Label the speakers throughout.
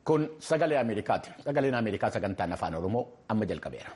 Speaker 1: Kun sagalee Ameerikaati. Sagaleen Ameerikaa sagantaan afaan Oromoo amma jalqabeera.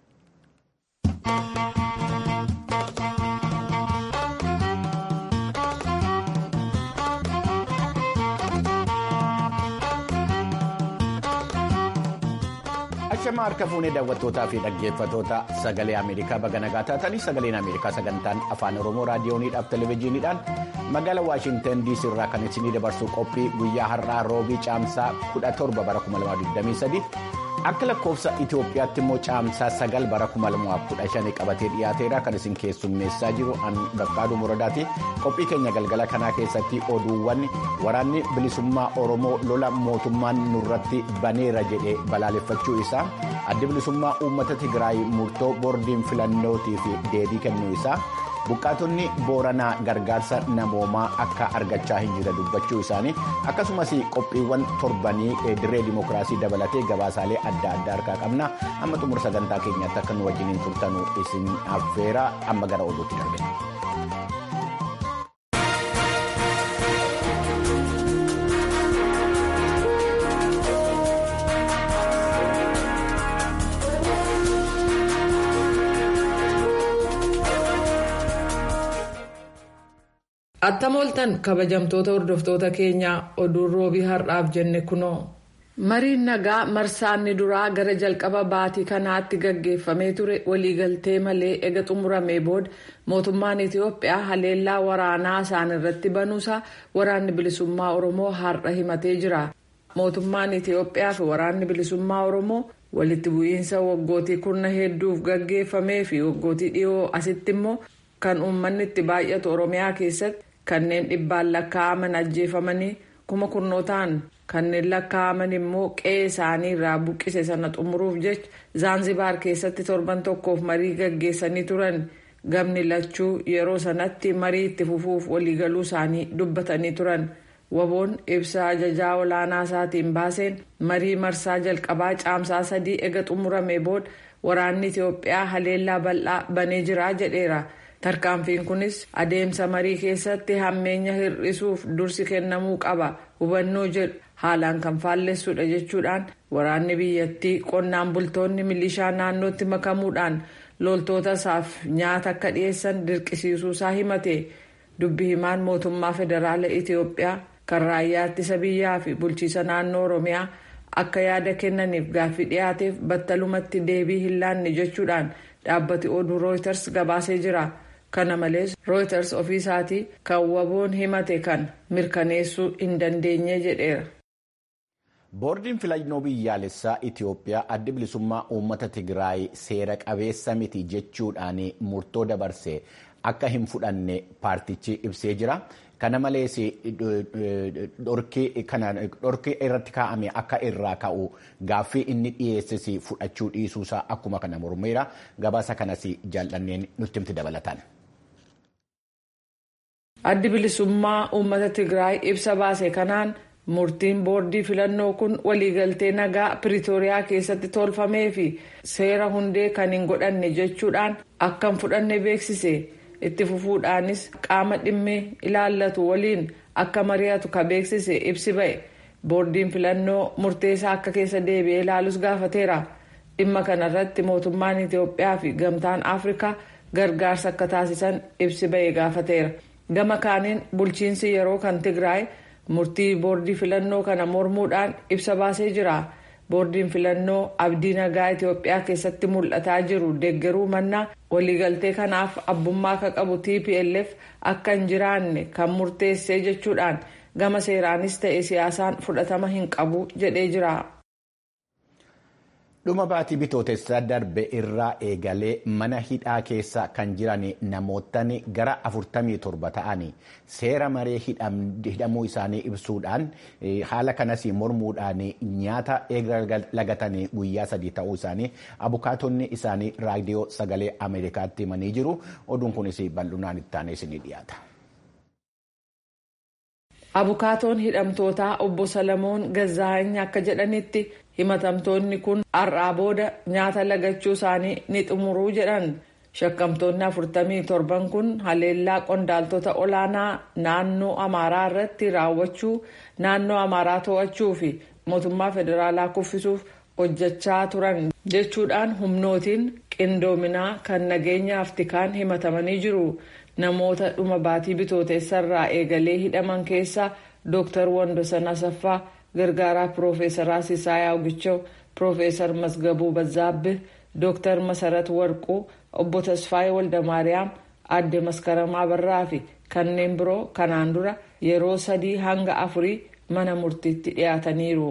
Speaker 1: Ashama harka fuunee daawwattootaa fi dhaggeeffatoota sagalee Ameerikaa baga nagaa taatanii sagaleen Ameerikaa sagantaan afaan Oromoo raadiyooniidhaaf televezyiiniidhaan magaalaa Waashintan DC irraa kan isinii dabarsu qophii guyyaa har'aa roobii caamsaa 17 bara 2023 akka lakkoofsa Itoophiyaatti immoo caamsaa 9 bara 2015 qabatee dhiyaateera kan isin keessummeessaa jiru an Baqqaaduu Muradaati. Qophii keenya galgala kanaa keessatti oduuwwan waraanni bilisummaa Oromoo lola mootummaan nurratti baneera jedhee balaaleffachuu isaa addi bilisummaa uummata Tigraay murtoo boordiin filannootii fi deebii kennuu isaa. Buqqaatonni booranaa gargaarsa namoomaa akka argachaa hin jirre dubbachuu isaanii akkasumas qophiiwwan torbanii dirree dimookiraasii dabalatee gabaasaalee adda addaa harkaa qabna amma xumura sagantaa keenyaatti akka nu wajjiniin turtanuu isin affeera amma gara oduutti darbina.
Speaker 2: Attam ooltan kabajamtoota hordoftoota keenyaa oduun roobii har'aaf jenne kunoo. Mariin nagaa marsaanni duraa gara jalqaba baatii kanaatti gaggeeffamee ture waliigaltee malee ega xumuramee booda mootummaan Itoophiyaa haleellaa waraanaa isaan irratti banuusaa waraanni bilisummaa Oromoo har'a himatee jira. Mootummaan Itoophiyaa fi waraanni bilisummaa Oromoo walitti bu'iinsa waggootii kurna hedduuf gaggeeffamee fi waggootii dhiyoo asitti immoo kan uummanni itti baay'atu Oromiyaa keessatti. kanneen dhibbaan lakkaa'aman ajjeefamanii kuma kurnootaan kanneen lakkaa'aman immoo qe'ee isaanii irraa buqqise sana xumuruuf jecha zaanzibaar keessatti torban tokkoof marii gaggeessanii turan gamni lachuu yeroo sanatti marii itti fufuuf waliigaluu isaanii dubbatanii turan waboon ibsa ajajaa olaanaa isaatiin baaseen marii marsaa jalqabaa caamsaa sadii ega xumuramee booda waraanni itiyoophiyaa haleellaa bal'aa banee jira jedheera. tarkaanfiin kunis adeemsa marii keessatti hammeenya hir'isuuf dursi kennamuu qaba hubannoo jedhu haalaan kan faallessudha jechuudhaan waraanni biyyattii qonnaan bultoonni milishaa naannootti makamuudhaan loltoota isaaf nyaata akka dhiyeessan dirqisiisuusaa himate dubbi himaan mootummaa federaala itiyoophiyaa kan raayyaa ittisa biyyaa fi bulchiisa naannoo oromiyaa akka yaada kennaniif gaaffii dhiyaateef battalumatti deebii hin laanne jechuudhaan dhaabbati oduu rooyiters gabaasee jira. kana malees rooyiters ofii isaatii kan waboon himate kan mirkaneessuu hin dandeenye jedheera.
Speaker 1: boordiin filannoo biyyaalessaa itiyoophiyaa addi bilisummaa uummata tigraay seera qabeessa miti jechuudhaan murtoo dabarse akka hin fudhanne paartichi ibsee jira. kana malees dhorkii irratti kaa'ame akka irraa ka'u gaaffii inni dhiyeesses fudhachuu dhiisuusaa akkuma kana mormeera gabaasa kanas jaallanneen nutti himti dabalataan.
Speaker 2: addi bilisummaa uummata tigraay ibsa baase kanaan murtiin boordii filannoo kun waliigaltee nagaa piriitooriyaa keessatti tolfamee fi seera hundee kan hin godhanne jechuudhaan akka hin fudhanne beeksise. itti fufuudhaanis qaama dhimmi ilaallatu waliin akka mari'atu ka beeksise ibsi ba'e boordiin filannoo murteessaa akka keessa deebi'ee ilaalus gaafateera dhimma kanarratti mootummaan itiyoophiyaa fi gamtaan afrikaa gargaarsa akka taasisan ibsi ba'e gaafateera gama kaaniin bulchiinsi yeroo kan tigraay murtii boordii filannoo kana mormuudhaan ibsa baasee jira. boordiin filannoo abdii nagaa itiyoophiyaa keessatti mul'ataa jiru deeggaruu mannaa waliigaltee kanaaf abbummaa akka qabu tplf akka hin jiraanne kan murteessee jechuudhaan gama seeraanis ta'e siyaasaan fudhatama hin qabu jedhee jira.
Speaker 1: dhuma baatii bitootessaa darbe irraa eegalee mana hidhaa keessa kan jiran namoottan gara 47 ta'an seera maree hidhamuu isaanii ibsuudhaan haala kanas mormuudhaan nyaata eega lagatan guyyaa sadii ta'uu isaanii abukaatonni isaanii raadiyoo sagalee ameerikaatti himanii jiru oduun kunis bal'inaan ittaanee isinii dhiyaata.
Speaker 2: abukaatoon hidhamtootaa obbo salamoon gazzaa'any akka jedhanitti himatamtoonni kun har'aa booda nyaata lagachuu isaanii ni xumuruu jedhan shakkamtoonni afurtamii torban kun haleellaa qondaaltota olaanaa naannoo amaaraa irratti raawwachuu naannoo amaaraa to'achuu fi mootummaa federaalaa kuffisuuf hojjechaa turan jechuudhaan humnootiin qindoominaa kan nageenyaaf tikaan himatamanii jiru namoota dhuma baatii bitooteessarraa eegalee hidhaman keessaa dooktar wandosan asaffaa gargaaraa piroofeesaraa Sisaayyaa Ogichoo, piroofeesar Masgabuu Bazzaabbih, dooktar Masarat Warquu, obbo Tasfaayee Waldamaariyaam, adde Maskaramaa Barraa fi kanneen biroo kanaan dura yeroo sadii hanga afurii mana murtiitti dhiyaataniiru.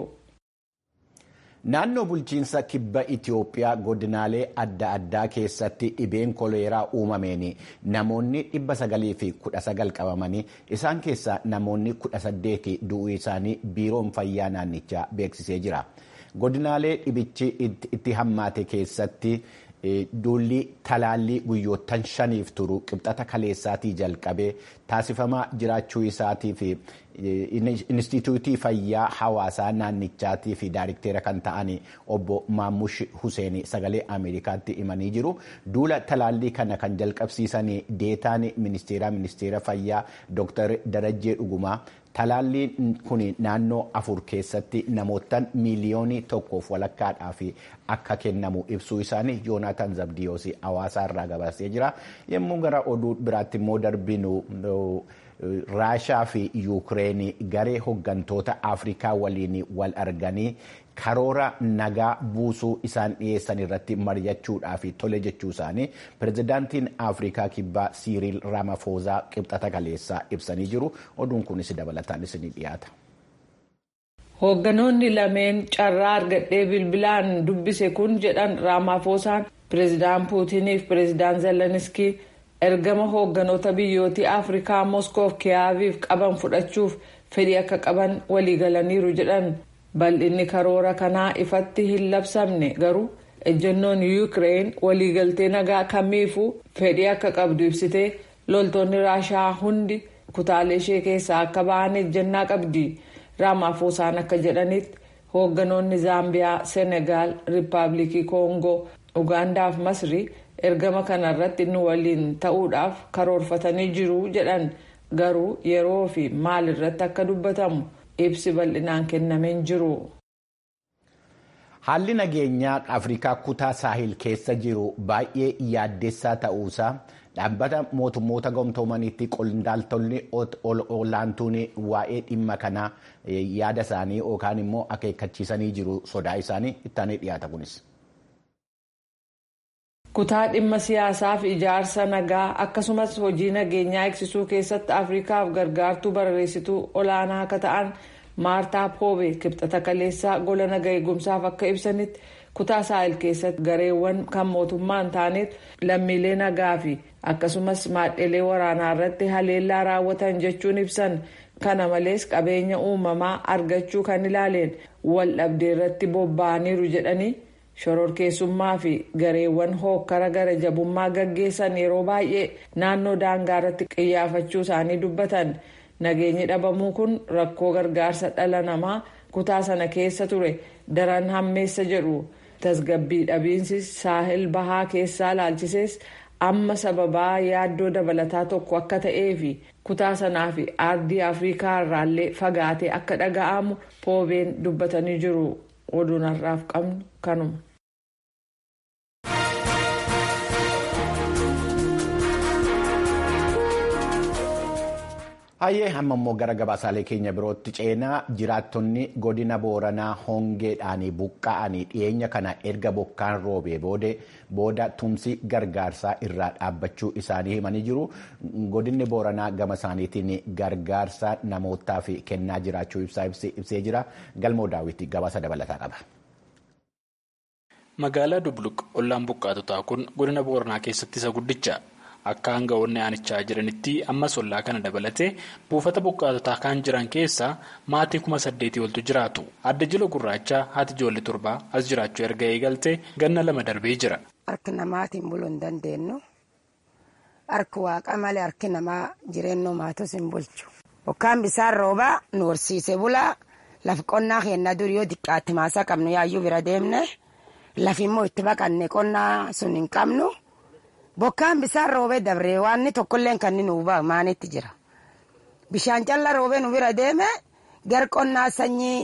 Speaker 1: Naannoo bulchiinsa kibba Itoophiyaa godinaalee adda addaa keessatti dhibeen koleeraa uumameen namoonni dhibba sagalii fi kudha sagal qabamanii isaan keessaa namoonni kudha saddeeti du'uu isaanii biiroon fayyaa naannichaa beeksisee jira. Godinaalee dhibichi itti hammaate keessatti duulli talaallii guyyoottan shaniif turu qibxata kaleessaatii jalqabee taasifamaa jiraachuu isaatii fi Inistituutii Fayyaa Hawaasaa naannichaatii fi daayirikteera kan ta'an obbo Maamush Huseen sagalee Ameerikaatti himanii jiru. Duula talaallii kana kan jalqabsiisan deetaan ministeera ministeera fayyaa Dr. Darajjee Dhugumaa talaalliin kun naannoo afur keessatti namootaan miiliyoonii tokkoof walakkaadhaaf akka kennamu ibsuu isaanii Yoonaataan Zabdiyoos hawaasaa irraa gabaasee jira. Yommuu gara oduu biraatti immoo darbinu raashaa fi yuukireen garee hoggantoota afrikaa waliin wal arganii karoora nagaa buusuu isaan dhiyeessan irratti mari'achuudhaaf tole jechuu isaanii pirezidaantiin afrikaa kibbaa siiriil raamafoosaa qibxata kaleessaa ibsanii jiru oduun kunis dabalataan isinii dhiyaata.
Speaker 2: hoogganoonni lameen carraa argadhee bilbilaan dubbise kun jedhan raamafoosaan pireezidaan puutiniif pireezidaan zeleniskii ergama hoogganoota biyyootii afrikaa moskoof kiyaaviif qaban fudhachuuf fedhii akka qaban waliigalaniiru jedhan bal'inni karoora kanaa ifatti hin labsamne garuu ejjennoon yuukireen waliigaltee nagaa kamiifuu fedhii akka qabdu ibsitee loltoonni raashaa hundi kutaalee ishee keessaa akka ba'an ejjennaa qabdi raamaafoosaan akka jedhanitti hoogganoonni zaambiyaa senegaal riippaabilikii koongoo ugaandaaf masrii ergama kanarratti nu waliin ta'uudhaaf karoorfatanii jiru jedhan garuu yeroo fi maal irratti akka dubbatamu ibsi bal'inaan kennameen jiru.
Speaker 1: Haalli nageenyaa Afrikaa kutaa saahil keessa jiru baay'ee yaaddessaa ta'uusaa dhaabbata mootummoota gamtoomaniitti qondaaltonni olaantuun waa'ee dhimma kanaa yaada isaanii yookaan immoo akeekkachiisanii jiru sodaa isaanii ittaanee dhiyaata kunis.
Speaker 2: kutaa dhimma siyaasaa fi ijaarsa nagaa akkasumas hojii nageenyaa eegsisuu keessatti afrikaaf gargaartuu barreessituu olaanaa akka ta'an maartaa poobe kibxata kaleessaa gola naga eegumsaaf akka ibsanitti kutaa saahil keessatti gareewwan kan mootummaa hin taanetu lammiilee nagaa fi akkasumas maadhelee waraanaa irratti haleellaa raawwatan jechuun ibsan kana malees qabeenya uumamaa argachuu kan ilaaleen wal dhabdee irratti bobba'aniiru jedhanii. shororkeessummaa fi gareewwan hookkara gara jabummaa gaggeessan yeroo baay'ee naannoo daangaa irratti qiyyaafachuu isaanii dubbatan nageenyi dhabamuu kun rakkoo gargaarsa dhala namaa kutaa sana keessa ture daran hammeessa jedhu tasgabbii dhabiinsi saahil bahaa keessaa laalchisees amma sababaa yaaddoo dabalataa tokko akka ta'ee fi kutaa sanaa fi aardii afrikaa irraallee fagaatee akka dhaga'amu poobeen dubbatanii jiru. oduun har'aaf qabnu kanuma.
Speaker 1: Hayyee amma immoo gara gabaasaalee keenya birootti ceenaa jiraattonni godina booranaa hongeedhaan buqqa'anii dhiyeenya kana erga bokkaan roobee booda tumsi gargaarsaa irraa dhaabbachuu isaanii himanii jiru. Godinni booranaa gama isaaniitiin gargaarsa namootaaf kennaa jiraachuu ibsee jira. Galmoo daawwitii gabaasa dabalataa qaba.
Speaker 3: Magaalaa Dubluq ollaan buqqaatotaa kun godina booranaa keessatti isa guddicha. Akka hanga'oonni aanichaa jiranitti ammas ollaa kana dabalatee buufata buqqaatotaa kan jiran keessaa maatii kuma saddeetii oltu jiraatu. Adda jila gurraachaa haati ijoollee torbaa as jiraachuu erga eegaltee ganna lama darbee jira.
Speaker 4: Harki namaatiin buluu hin dandeenyu. Harki waaqa malee harki namaa jireenya maatos hin bulchu. Bokkaan bisaan roobaa nu horsiise bulaa lafa qonnaa keenya durii yoo xiqqaatti maasaa qabnu yaayyuu bira deemne lafi immoo itti baqanne qonnaa sun hin qabnu. Bokkaan bisaan roobee dabree waan tokkollee kan nu ba'a maanitti jira. Bishaan callaa roobee nu bira deeme gar qonnaa sanyii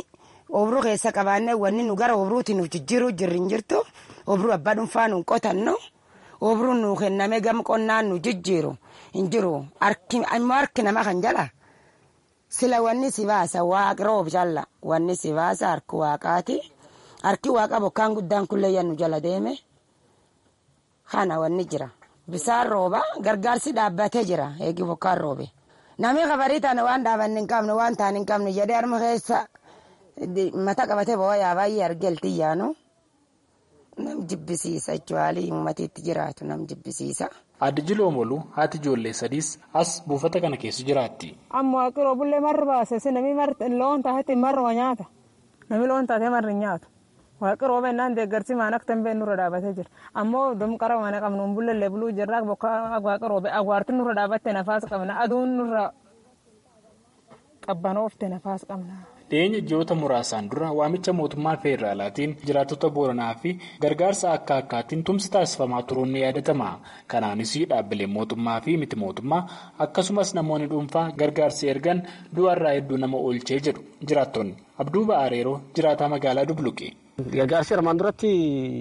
Speaker 4: obruu keessa qabaannee wanni nu gara obruuti nu jijjiiruu jirri hin jirtu obruu abbaa dhuunfaa nu qotannu obruu nu kenname gam qonnaan nu jijjiiru hin jiru immoo harki nama kan jala sila wanni si baasa waaqa roob jalla wanni si baasa harki waaqaati harki waaqa bokkaan guddaan kullee yannu jala deeme kana wanni jira bisaan rooba gargaarsi dhaabbatee jira eegi bokkaan roobe namni kabarii taane waan dhaabanne hin qabne waan taane hin qabne jedhee harma keessa mata qabatee boo'aa baay'ee argelti yaanu nam jibbisiisa jechuun uummatiitti jiraatu nam jibbisiisa.
Speaker 3: Addi Jiloomolu haati ijoollee sadiis as buufata kana keessa jiraatti.
Speaker 5: Amma waaqiroo bullee marri baase namni loon taatetti marruma nyaata. Namni loon taatee marri nyaatu. Waaqiroo bennaan deeggarsi maan akka tan nurra dhaabatee jira. Ammoo domqara mana qabnu bullellee buluu jirra bokka waaqiroo agwaartiin nurra dhaabatte nafaas qabna aduun nurra qabbanoofte nafaas qabna.
Speaker 3: Dhiyeenya ji'oota muraasaan dura waamicha mootummaa feederaalaatiin jiraattota booranaa fi gargaarsa akka akkaatiin tumsi taasifamaa turuun ni yaadatama. Kanaanis dhaabbileen mootummaa fi miti mootummaa akkasumas namoonni dhuunfaa gargaarsi ergan du'arraa hedduu nama oolchee jedhu jiraattonni. Abduu Ba'aareeroo jiraataa magaalaa Dubluqe.
Speaker 6: Gargaarsi armaan duratti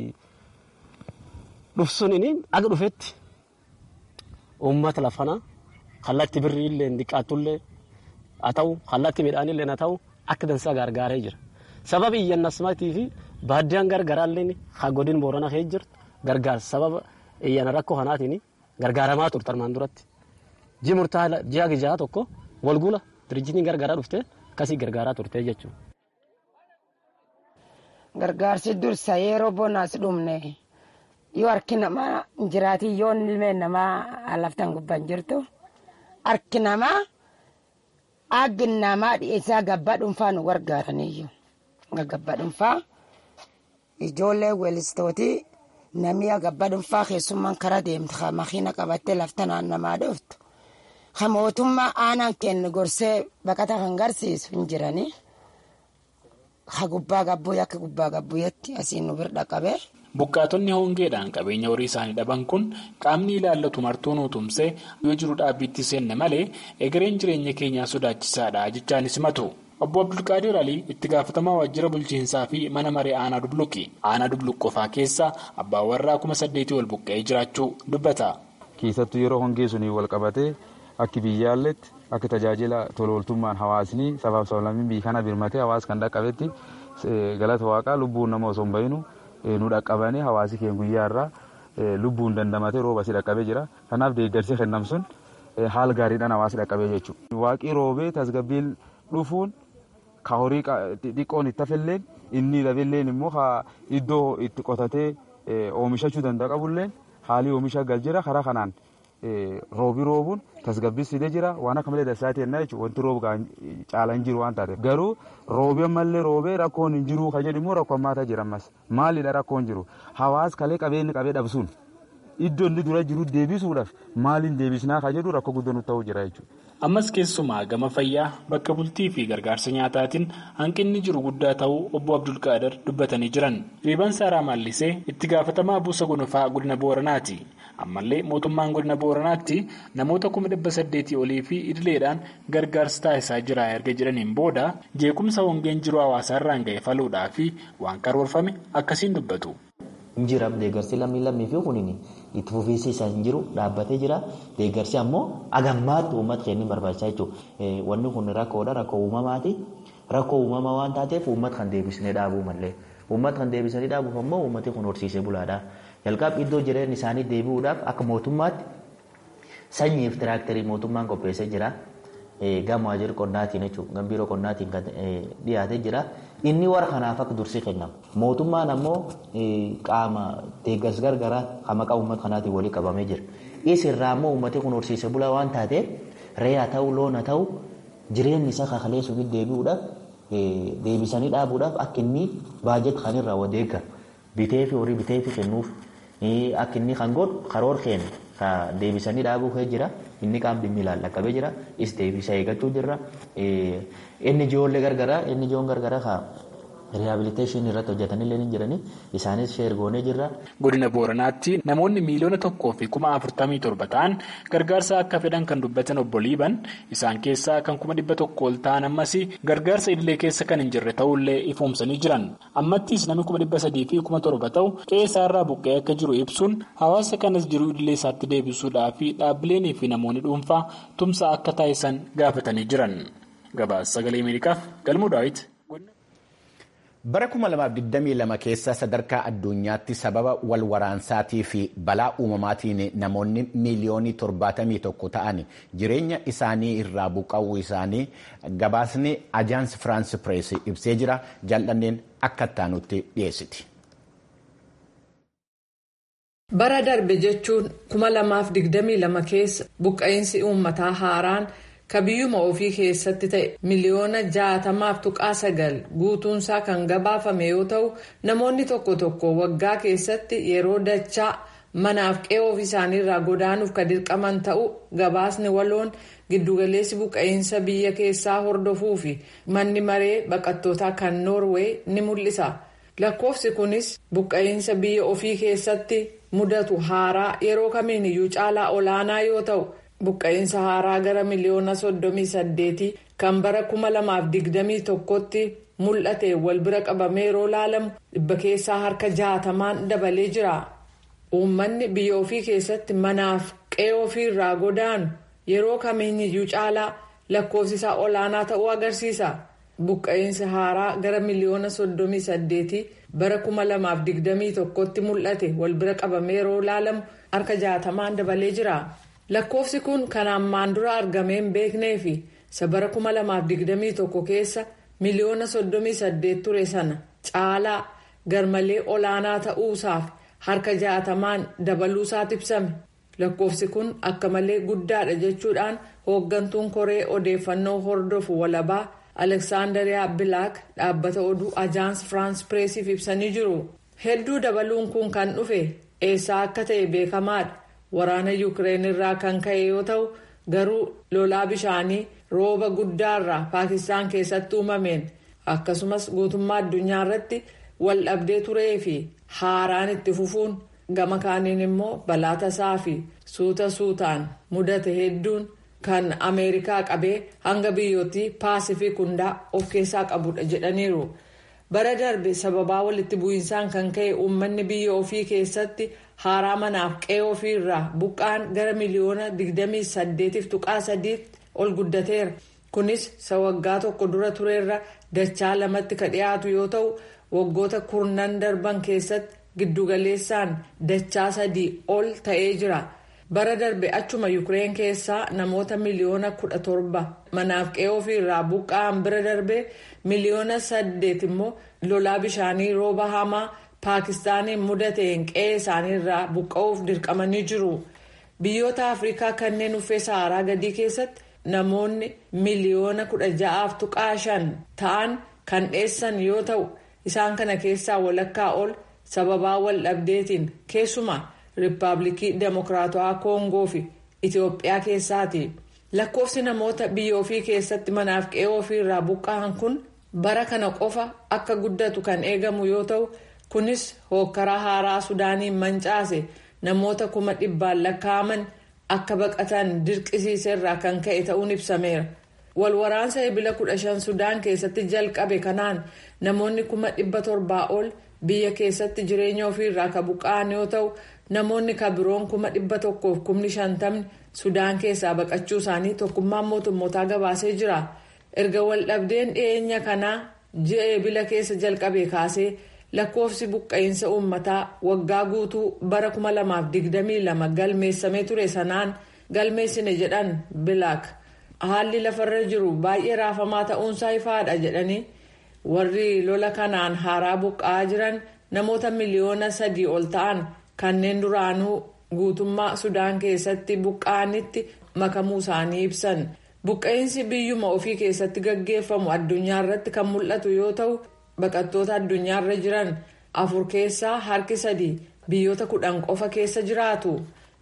Speaker 6: dhufsuun aga dhufetti uummata lafanaa kallattii birrii illee diqqaattullee haa ta'u kallattii midhaanillee haa ta'u. Akka dansaa gargaaree jira. Sababa iyyannasmaatii fi baaddiyaan gargaaraallee haa godin booranaa ka'ee jirtu gargaarsa sababa iyyana rakkoo kanaatiin gargaaramaa turte armaan duratti. Ji'a murtaa'aa ji'a gijaa tokko walgula dirjitiin gargaaraa dhuftee akkasii gargaaraa turte jechuudha.
Speaker 4: Gargaarsi dursa yeroo bonaas dhumne yoo harki namaa jiraatii yoo ilmeen namaa laftan gubbaan jirtu harki namaa. Aggin namaa dhiyeessaa gabbaa dhuunfaa nu gargaaraniyyuu. Gabbaa dhuunfaa ijoollee weellistootii namni gabbaa dhuunfaa keessummaan karaa deemtu kan makiina qabattee lafta naannamaa dhuftu. Kan mootummaa aanaan kennu gorsee baqata kan garsiisu hin jiranii. Ka gubbaa gabbuu akka gubbaa gabbuuyetti asiin nu bira qabee.
Speaker 3: Buqqaatonni hongeedhaan qabeenya horii isaanii dhaban kun qaamni ilaallatu martuu nu tumsee yoo jiru dhaabbiitti seenne malee egereen jireenya keenyaa sodaachisaadha jechaanis himatu. Obbo Abdulqaadir Alii itti gaafatamaa waajjira bulchiinsaa fi mana maree aanaa dubluqi. Aanaa dubluq qofaa keessa abbaan warraa kuma saddeetii wal buqqa'ee jiraachuu dubbata.
Speaker 7: Keessattuu yeroo hongee sunii wal qabatee akka biyyaalletti akka tajaajila tolooltummaan hawaasni sabaaf sablammiin biyya kana birmatee hawaas kan dhaqqabetti galata waaqaa lubbuun nama osoo hin bahinu. nu dhaqqabanii hawaasi keenya guyyaa irraa lubbuun dandamatee rooba si dhaqqabee jira. Kanaaf deeggarsi kennam sun haala gaariidhaan hawaasi dhaqqabee jechuudha. Waaqii roobee tasgabbiin dhufuun ka horii xiqqoon itti hafelleen inni lafelleen immoo iddoo itti qotatee oomishachuu danda'a qabulleen haalli oomisha gal jira karaa kanaan roobii roobuun tasgabbiis fidee jira waan akka malee dasaa ta'ennaa jechuudha wanti roobu caala hin jiru waan taateef garuu roobee ammallee roobee rakkoon hin jiru kan jedhu immoo rakkoo hammaataa jira ammas maalidha rakkoon jiru hawaas kalee qabeenyi qabee dhabsuun iddoo inni dura jiru deebisuudhaaf maaliin deebisnaa kan jedhu rakkoo guddoo nutti ta'uu jira jechuudha.
Speaker 3: Ammas keessumaa gama fayyaa bakka bultii fi gargaarsa nyaataatiin hanqinni jiru guddaa ta'uu obbo Abdulqaadir dubbatanii jiran. Riibaan Saaraa Maallisee itti gaafatamaa buusa gonofaa godina Booranaati. Ammallee mootummaan godina Booranaatti namoota kuma dhibba saddeetii olii fi idileedhaan gargaarsa taasisaa jira erga jedhaniin booda jeequmsa hongeen jiru hawaasaarraan ga'e faluudhaa fi waan karoorfame akkasiin dubbatu.
Speaker 8: Injiraaf deeggarsi lammii lammii fi kuniin itti fufiinsi isaa hin jiru dhaabbatee jira. Deeggarsi ammoo agammaatti uummata keenya barbaachisaa jechuudha. Wanni kun rakkoodha rakkoo uumamaati. Rakkoo uumamaa waan taateef uummata kan deebisnee dhaabuu malee. Uummata kan deebisanii dhaabuuf ammoo uummati kun horsiisee bulaadha. Jalqaba iddoo jireenya isaanii deebi'uudhaaf akka mootummaatti sanyiif tiraaktarii mootummaan qopheessee jira. Gama waajjira qonnaatiin jechuudha. Gama biiroo qonnaatiin kan dhiyaatee jira. Inni warra kanaaf akka dursii kennama. Mootummaan ammoo qaama deeggarsa gargaraa kan maqaa uummata kanaatiin walii qabamee jira. Isirraa ammoo uummati kun horsiisee bulaa waan taateef re'aa ta'uu loon haa ta'u jireenyi isaa kakalee suuqitti deebi'uudhaaf deebisanii dhaabuudhaaf akka inni baajet kan irraa wadeeggamu. Bitee fi horii bitee fi kennuuf akka inni kan godhu karoora keenya deebisanii dhaabuu kee jira. Inni qaamni dhimmi ilaallaqabee jira. Is deebisa eeggachuu jirra. Inni ijoollee gargaraa inni ijoon gargaraa haa riihabiliteeshinii irratti hojjetanillee ni jirani isaanis sheer goonee jirra.
Speaker 3: Godina Booranaatti namoonni miiliyoona tokkoo fi kuma afurtamii torba ta'an gargaarsa akka fedhan kan dubbatan obbo Liiban isaan keessaa kan kuma dhibba tokko ol ta'an ammas gargaarsa idilee keessa kan hin jirre ta'ullee ifoomsanii jiran. Ammattis namni kuma dhibba sadii fi kuma torba ta'u qe'ee isaarraa buqqa'ee akka jiru ibsuun hawaasa kanas jiru idilee isaatti deebisuudhaa fi dhaabbileenii fi namoonni dhuunfaa tumsa akka taasisan gaafatanii jiran. Gabaasa sagalee Ameerikaaf galmuu daawwiti.
Speaker 1: Bara 2022 keessa sadarkaa addunyaatti sababa wal waraansaatii fi balaa uumamaatiin namoonni miiliyoonii 71 ta'an jireenya isaanii irraa buqqa'uu isaanii gabaasni ajaans firaans pirees ibsee jira jal'anneen akka ittaanutti dhiyeessiti.
Speaker 2: Bara darbe jechuun 2022 keessa buqqa'insi uummataa haaraan. ka biyyuma ofii keessatti ta'e miliyoona jaatamaaf tuqaa sagal guutuunsaa kan gabaafame yoo ta'u namoonni tokko tokko waggaa keessatti yeroo dachaa manaaf qe'ee ofii isaaniirraa godaanuuf ka dirqaman ta'u gabaasni waloon giddugaleessi buqqa'insa biyya keessaa hordofuu fi manni maree baqattootaa kan noorwee ni mul'isa lakkoofsi kunis buqqa'insa biyya ofii keessatti mudatu haaraa yeroo kamiiniyyuu caalaa olaanaa yoo ta'u. buqqa'insa haaraa gara miliyoona soddomii saddeetii kan bara kuma lamaaf digdamii tokkotti mul'ate wal bira qabamee yeroo laalamu dhibba keessaa harka jaatamaan dabalee jira uummanni biyya ofii keessatti manaaf qe'ee ofii irraa godaanu yeroo kamiiniyyuu caalaa lakkoofsisaa olaanaa ta'uu agarsiisa buqqa'insi haaraa gara miliyoona soddomii saddeetii bara kuma lamaaf digdamii tokkotti mul'ate wal bira qabamee yeroo laalamu harka jaatamaan dabalee jira. lakkoofsi kun kan ammaan dura argamee hin beeknee fi isa bara 2021 keessa miliyoona 38 ture sana caalaa garmalee olaanaa ta'uusaaf harka jaatamaan dabaluusaatti ibsame lakkoofsi kun akka malee guddaadha jechuudhaan hooggantuun koree odeeffannoo hordofu walabaa aleksaandariyaa bilaak dhaabbata oduu ajaans firaans pireesiif ibsanii jiru hedduu dabaluun kun kan dhufe eessaa akka ta'e beekamaadha. waraana yuukireen irraa kan ka'e yoo ta'u garuu lolaa bishaanii rooba guddaarraa paakistaan keessatti uumameen akkasumas guutummaa addunyaa irratti wal dhabdee turee fi haaraan itti fufuun gama kaaniin immoo balaa tasaa fi suuta suutaan mudate hedduun kan ameerikaa qabee hanga biyyootii paasifik hundaa of keessaa qabudha jedhaniiru. bara darbe sababaa walitti bu'iinsaan kan ka'e uummanni biyya ofii keessatti haaraa manaaf qe'ee ofii irraa buqqaan gara miliyoona 28.3 ol guddateera kunis isa waggaa tokko dura tureerra dachaa lamatti ka dhiyaatu yoo ta'u waggoota kurnan darban keessatti giddugaleessaan dachaa sadii ol ta'ee jira bara darbe achuma yuukireen keessaa namoota miliyoona 17 manaaf qe'ee ofii irraa buqqa'an bira darbe. miliyoona saddeet immoo lolaa bishaanii rooba hamaa paakistaaniin mudateen qe'ee isaaniirraa buqqa'uuf dirqamanii jiru biyyoota afrikaa kanneen uffee saharaa gadii keessatti namoonni miliyoona kudha ja'aaf tuqaa shan ta'an kan dheessan yoo ta'u isaan kana keessaa walakkaa ol sababaa wal dhabdeetiin keessumaa riippaabilikii demokiraatawaa koongoo fi itiyoophiyaa keessaati. lakkoofsi namoota biyya ofii keessatti manaaf qe'ee ofii irraa buqqa'an kun bara kana qofa akka guddatu kan eegamu yoo ta'u kunis hookkaraa haaraa sudaaniin mancaase namoota kuma dhibbaan lakkaa'aman akka baqatan dirqisiise irraa kan ka'e ta'uun ibsameera walwaraansa ebila kudha shan sudaan keessatti jalqabe kanaan namoonni kuma dhibba torbaa ol biyya keessatti jireenya ofii irraa ka buqqa'an yoo ta'u namoonni ka biroon kuma dhibba tokkoof kumni shantamni. sudaan keessaa baqachuu isaanii tokkummaan mootummootaa gabaasee jira erga waldhabdeen dhiyeenya kanaa ji'a ebila keessa jalqabe kaasee lakkoofsi buqqa'insa uummataa waggaa guutuu bara 2022 galmeessamee ture sanaan galmeessine jedhan bilaak haalli lafarra jiru baay'ee raafamaa ta'uunsaa ifaadha jedhanii warri lola kanaan haaraa buqqa'aa jiran namoota miliyoona sadii ol ta'an kanneen duraanuu. guutummaa sudaan keessatti buqqa'anitti makamuu isaanii ibsan buqqa'insi biyyuma ofii keessatti gaggeeffamu addunyaa irratti kan mul'atu yoo ta'u baqattoota addunyaarra jiran afur keessaa harki sadii biyyoota kudhan qofa keessa jiraatu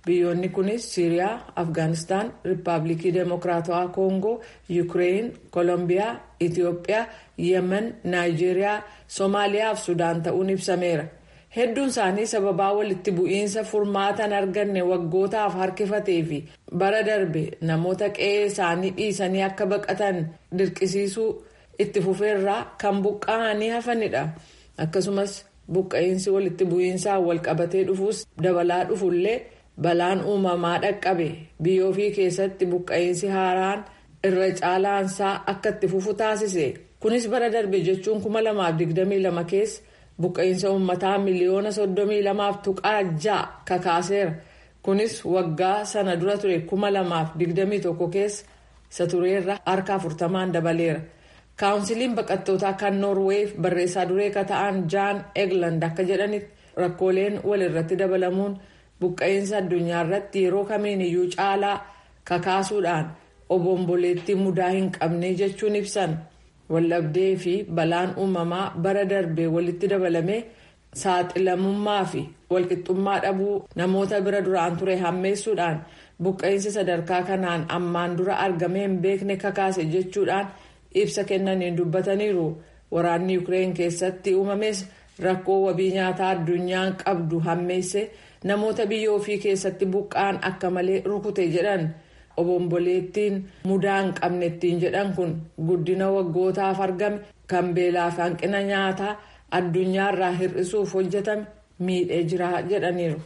Speaker 2: biyyoonni kunis siiriyaa afgaanistaan riippaabilikii deemokiraatawaa koongoo yuukireen koolombiyaa itiyoophiyaa yemen naayijeeriyaa soomaaliyaa fi sudaan ta'uun ibsameera hedduun isaanii sababaa walitti bu'iinsa furmaatan arganne waggootaaf harkifatee fi bara darbe namoota qe'ee isaanii dhiisanii akka baqatan dirqisiisuu itti fufeerraa kan buqqa'anii hafanidha akkasumas buqqa'iinsi walitti bu'iinsaan walqabatee dhufuus dabalaa dhufullee balaan uumamaa dhaqqabe biyya ofii keessatti buqqa'iinsi haaraan irra caalaansaa akka itti fufu taasise kunis bara darbe jechuun 2022 keessa buqqa'iinsa uummataa miliyoona 32 tuqaa ja'a kakaaseera kunis waggaa sana dura ture 2021 keessa isa tureerra harka 40 dabaleera. kaawunsiliin baqattootaa kan noorweef barreessaa duree ka ta'an jaan egland akka jedhanitti rakkooleen walirratti dabalamuun buqqa'iinsa addunyaa irratti yeroo kamiin iyyuu caalaa kakaasuudhaan obomboleettii mudaa hin qabne jechuun ibsan waldhabdee fi balaan uumamaa bara darbee walitti dabalame saaxilamummaa fi walqixxummaa dhabuu namoota bira duraan ture hammeessuudhaan buqqa'iinsa sadarkaa kanaan ammaan dura argamee hin beekne kakaase jechuudhaan. ibsa kennaniin dubbataniiru waraanni yuukireen keessatti uumames rakkoo wabii nyaataa addunyaan qabdu hammeesse namoota biyya ofii keessatti buqqaan akka malee rukute jedhan obomboleettiin mudaa hin qabne ittiin jedhan kun guddina waggootaaf argame kan beelaa fi hanqina nyaataa addunyaarraa hir'isuuf hojjetame miidhee jira jedhaniiru.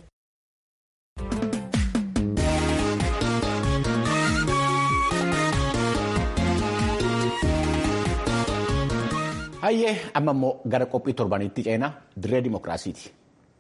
Speaker 1: hayyee amma immoo gara qophii torbanitti ceenaa dirree dimokiraasiiti.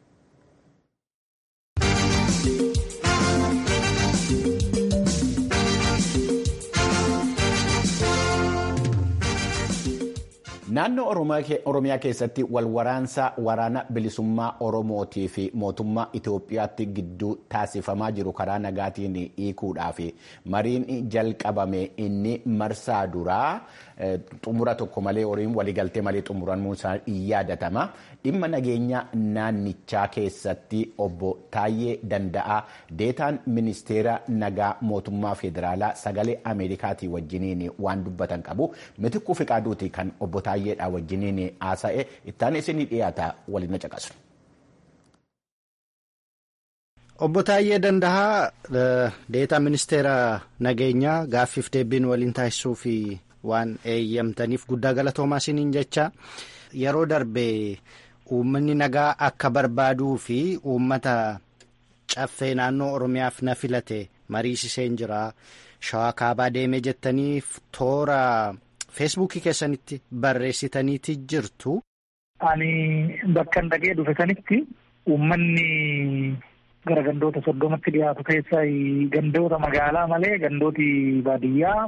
Speaker 1: naannoo oromiyaa keessatti walwaraansa waraana bilisummaa oromootii fi mootummaa itoophiyaatti gidduu taasifamaa jiru karaa nagaatiin hiikuudhaaf mariin jalqabame inni marsaa duraa xumura tokko malee horiin waliigaltee malee xumuramuu isaa yaadatama dhimma nageenya naannichaa keessatti obbo Taayyee Danda'aa deetaan ministeera nagaa mootummaa federaalaa sagalee ameerikaatii wajjiniin waan dubbatan qabu mitikkuu fiqaaduuti kan obbo Taayyeedhaa wajjiniin haasa'e ittaan isinii dhiyaata waliin caqasu.
Speaker 9: Obbo Taayyee Danda'aa deetaa ministeera nageenyaa gaaffiif deebiin waliin taasisuu fi waan eeyyamtaniif guddaa galatoomaa isiniin jecha yeroo darbe uummanni nagaa akka barbaaduu fi uummata caffee naannoo Oromiyaaf na filate mariisiseen jira shawaa kaabaa deemee jettaniif toora feesbuukii keessanitti barreessitaniiti jirtu.
Speaker 10: Ani bakka dhaqee dhufe sanitti uummanni gara gandoota soddomatti dhiyaatu keessaa gandoota magaalaa malee gandooti baadiyyaa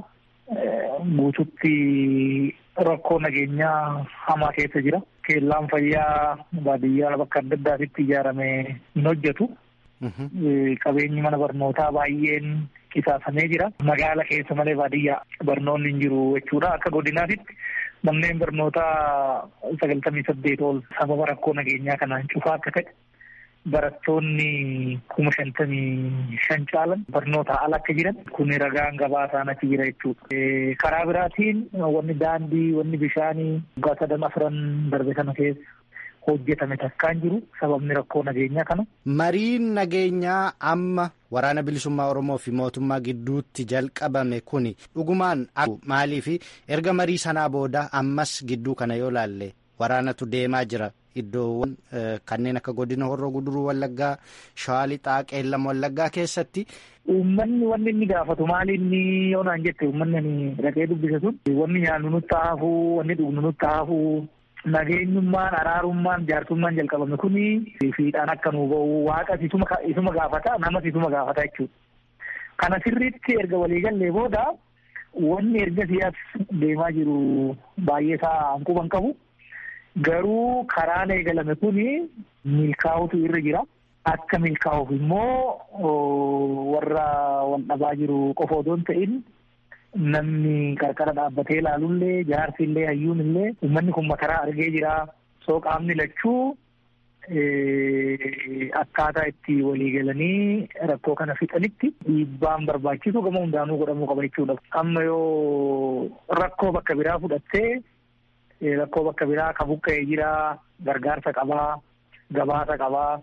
Speaker 10: guututti rakkoo nageenyaa hamaa keessa jira. Keellaan fayyaa baadiyyaa bakka adda addaatitti ijaarame hin hojjetu. Qabeenyi mana barnootaa baay'een qisaasamee jira. Magaala keessa malee baadiyyaa barnoonni hin jiru jechuudha. Akka godinaatitti manneen barnootaa sagaltamii saddeet ol sababa rakkoo nageenyaa kanaan cufaa akka ta'e barattoonni kuma shantamii shan caalan barnoota ala akka jiran kun ragaan gabaasaan achi jira jechuudha. Karaa biraatiin wanni daandii, wanni bishaanii waggaa sadan afran darbe kana keessa hojjetame takkaan jiru sababni rakkoo nageenyaa kana.
Speaker 9: Mariin nageenyaa amma waraana bilisummaa Oromoo fi mootummaa gidduutti jalqabame kuni dhugumaan maaliif erga marii sanaa booda ammas gidduu kana yoo laalle waraanatu deemaa jira. Iddoowwan kanneen akka godina horroo guduruu wallaggaa shawaa lixaa qeellam wallaggaa keessatti.
Speaker 10: Uummanni wanni inni gaafatu maali inni yoo naan jette uummanni ani dhaqee dubbise sun wanni nyaannu nutti haafuu wanni dhugnu nutti haafuu nageenyummaan araarummaan jaarsummaan jalqabame kuni fiidhaan akka nuu bahu waaqa isuma gaafata namas isuma gaafata jechuudha. Kana sirriitti erga waliigallee booda wanni erga siyaas deemaa jiru baay'ee isaa hanquban qabu. Garuu karaan eegalame kun milkaa'utu irra jira. Akka milkaa'uuf immoo warra wal dhabaa jiru qofa otoo hin ta'in namni qarqara dhaabbatee ilaalullee jaarsillee hayyuunillee uummanni kun makaraa argee jira. Soo qaamni lachuu akkaataa itti walii galanii rakkoo kana fixanitti dhiibbaan barbaachisu gama hundaanuu godhamuu qaba jechuudha. Amma yoo rakkoo bakka biraa fudhattee rakkoo bakka biraa ka buqqa'ee jira gargaarsa qabaa gabaasa qabaa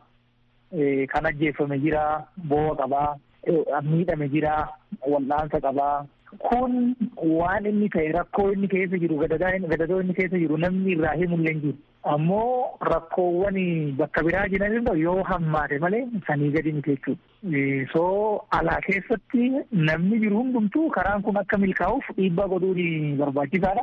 Speaker 10: kan ajjeeffame jira boo'a qabaa miidhame jira wal'aansa qabaa. Kun waan inni ta'e rakkoo inni keessa jiru gadadoo inni keessa jiru namni irraa himullee hin jiru. Ammoo rakkoowwan bakka biraa jiran yoo hammaate malee sanii gadi miti jechuudha. Soo alaa keessatti namni jiru hundumtuu karaan kun akka milkaa'uuf dhiibbaa godhuun barbaachisaadha.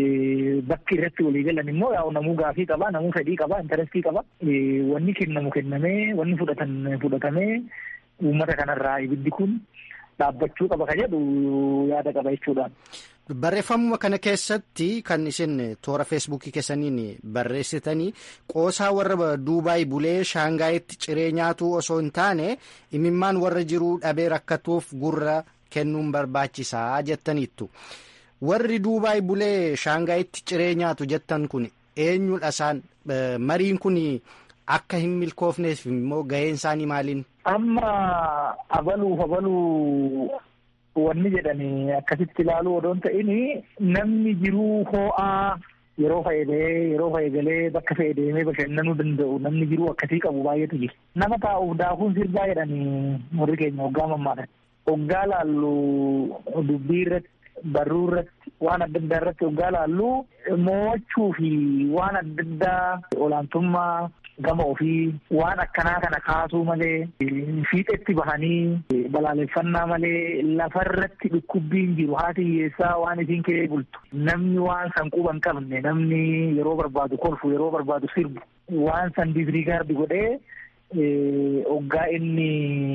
Speaker 10: Bakki irratti walii galan immoo yaa'u namuu gaafii qaba, namuu fedhii qaba, intarestii qaba. Wanni kennamu kennamee, wanni fudhatan fudhatamee uummata kanarraa ibiddi kun dhaabbachuu qaba ka jedhu yaada qaba jechuudha.
Speaker 9: Barreeffamuma kana keessatti kan isin toora feesbuukii keessaniin barreessitanii qoosaa warra Duubaay bulee Shaangaayitti ciree nyaatuu osoo hin taane imimmaan warra jiruu dhabee rakkatuuf gurra kennuun barbaachisaa jettaniittu. Warri Duubaay bulee Shaangaayitti ciree nyaatu jettan kun eenyudha isaan mariin kun akka hin milkoofneef immoo gaheen isaanii maaliin?
Speaker 10: Amma abaluuf abaluu wanni jedhanii akkasitti ilaaluu odoon ta'in namni jiruu hoo'aa yeroo fayyadee yeroo fayyadalee bakka fayyadamee bashannanuu danda'u namni jiruu akkasii qabu baay'eetu jira. Nama taa'uuf daakuun sirbaa jedhanii warri keenya hoggaa mammaadhan. Hoggaa laallu dubbii irratti barruu irratti waan adda addaa irratti hoggaa laallu mo'achuu fi waan adda addaa olaantummaa gama ofii waan akkanaa kana kaasuu malee fiixetti bahanii balaaleffannaa malee lafarratti dhukkubbiin jiru haati hiyyeessaa waan isiin kee bultu namni waan san quba hin qabne namni yeroo barbaadu kolfu yeroo barbaadu sirbu waan san disrigaardi godhee hoggaa inni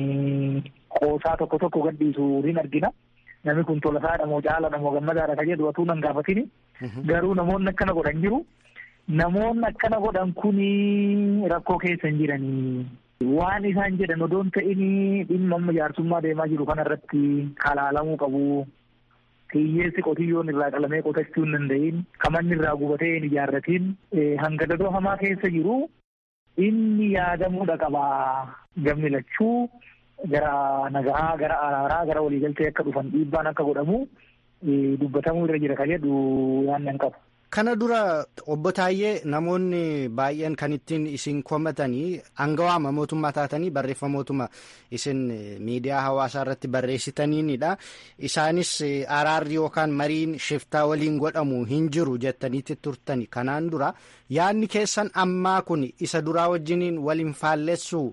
Speaker 10: qoosaa tokko tokko gadhiisu hin argina. Namni kun tolasaadha moo caalaadha moo gammadaadha ka jedhu atuu nan gaafatini. Garuu namoonni akkana godhan jiru. Namoonni akkana godhan kuni rakkoo keessa hin jiranii. Waan isaan jedhan odoon ta'ini dhimma amma jaarsummaa deemaa jiru kanarratti kalaalamuu qabu. Hiyyeessi qotiyyoon irraa qalamee qotachuu hin danda'in. Kamanni irraa gubatee hin ijaarratiin. Hanga dadoo hamaa keessa jiru inni yaadamuudha qaba. Gamni lachuu gara nagahaa, gara araaraa, gara waliigaltee akka dhufan dhiibbaan akka godhamu dubbatamuu irra jira ka jedhu yaannan qabu.
Speaker 9: Kana dura obbo Taayyee namoonni baay'een kan ittiin isin komatanii aangawaama mootummaa taatanii barreeffamootuma isin miidiyaa hawaasaa irratti barreessitaniinidha. Isaanis araarri yookaan mariin shiftaa waliin godhamu hin jiru jettaniitti turtani. Kanaan dura yaadni keessan ammaa kun isa duraa wajjiniin waliin faallessu.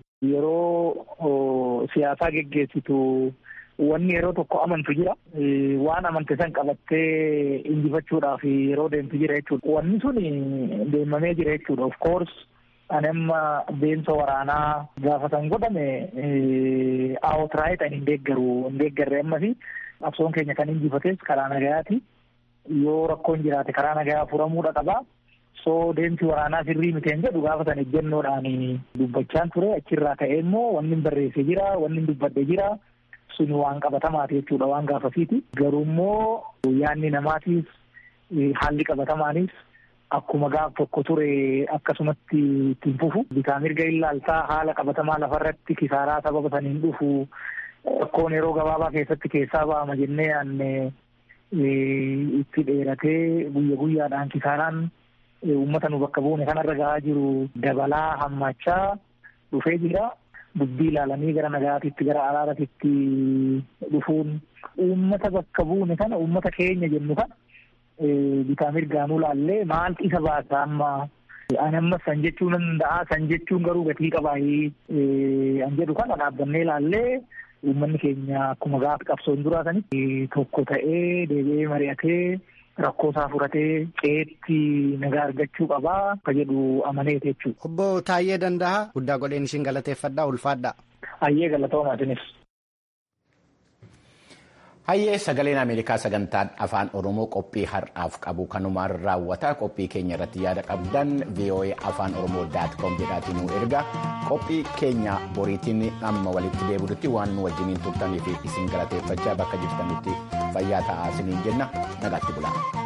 Speaker 10: Yeroo siyaasaa geggeessitu. Wanni yeroo tokko amantu jira. Waan amante san qabattee injifachuudhaaf yeroo deemtu jira jechuudha. Wanni sun deemamee jira jechuudha. Of course ani amma deemsa waraanaa gaafa san godhame outright ani hin deeggaru hin deeggarre ammas qabsoon keenya kan injifates karaa nagayaati. Yoo rakkoon jiraate karaa nagayaa furamuudha qaba. So deemsi waraanaa sirrii miteen jedhu gaafa san ejjennoodhaan dubbachaan ture achirraa ka'ee immoo wanni hin barreesse jira wanni hin dubbadde jira. Suni waan qabatamaati jechuudha waan gaafasiiti. Garuu immoo yaadni namaatiif haalli qabatamaanis akkuma gaaf tokko ture akkasumatti ittiin fufu. Bitaa mirga ilaaltaa haala qabatamaa lafarratti kisaaraa sababa saniin dhufu rakkoon yeroo gabaabaa keessatti keessaa ba'ama jennee yaanne itti dheeratee guyya guyyaadhaan kisaaraan uummata nu bakka buune kanarra gahaa jiru dabalaa hammaachaa dhufee jira. dubbii ilaalanii gara nagaatitti gara araaratitti dhufuun uummata bakka buune kana uummata keenya jennu kana bitaa mirgaanuu laallee maaltu isa baasa amma ani ammas san jechuu nan danda'a san jechuun garuu gatii qabaayi an jedhu kana dhaabbannee laallee uummanni keenya akkuma gaafa qabsoon duraa sanitti tokko ta'ee deebi'ee mari'atee rakkoo isaa furatee qeetti nagaa argachuu qabaa ka jedhu amaneeti jechuudha.
Speaker 9: Obbo Taayyee Danda'a guddaa godheen isin galateeffadhaa ulfaadhaa.
Speaker 10: Hayyee galatoomaa isinis.
Speaker 1: Hayyee sagaleen Ameerikaa sagantaan afaan Oromoo qophii har'aaf qabu kanumaan raawwata qophii keenya irratti yaada qabdan VOA afaan Oromoo daat koom jedhaatiin nu erga qophii keenya boriitiin amma walitti deebi'utti waan nu wajjiniin turtaniif isin galateeffachaa bakka jirtanitti fayyaa ta'aa isiniin jenna nagaatti bulaa.